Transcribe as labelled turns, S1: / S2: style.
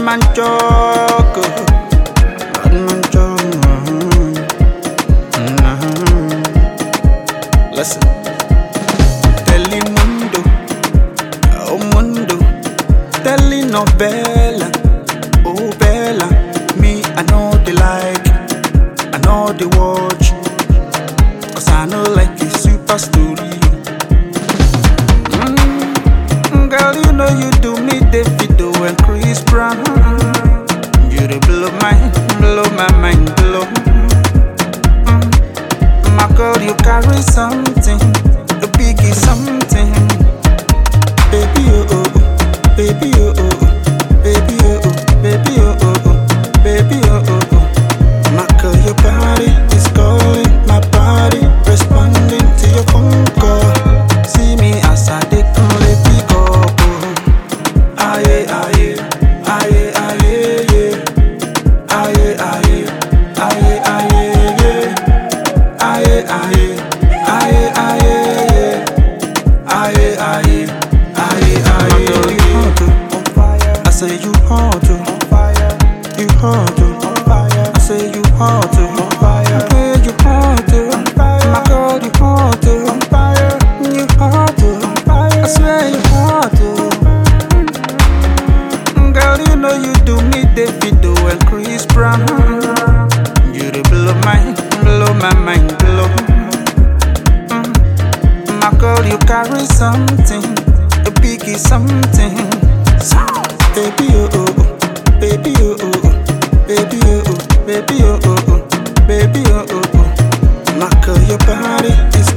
S1: man joke. oh. Bad man joke. mhm. Listen. Telemundo, oh mundo, telenovela, oh bella. Me, I know they like, I know they watch, cause I know like a super story. Mm, girl, you know you do me Davido and Chris Brown. You dey blow my, blow my mind, blow. Mm, my girl, you carry something, a biggie something. Baby, oh, oh, oh. baby, oh, oh, oh. baby, oh, oh, baby, oh, oh, oh. baby, oh, oh, oh. My girl, your body is calling, my body responding to your phone call. See me as I dey come, let me go. oh. Aye, aye, aye, aye, yeah. Aye, aye, aye, aye, yeah. Aye, aye, aye, aye, yeah. Aye, aye, aye, aye. Girl, you hot, oh. on fire. I say you hot, oh. on fire. You hot, oh. on fire. I say you hot, oh. on fire. Girl, you hot, oh. on fire. My girl, you hot, oh. on fire. You hot, oh. on fire. I swear you hot, oh. Girl, you know you do me Davido and Chris Brown. You dey blow my, blow my mind, blow. Mm. My girl, you carry something, a biggie something. Baby, oh, oh, oh. baby, oh, oh, oh. baby, oh, oh, baby, oh, oh, oh. baby, oh, oh, oh. My girl, your body is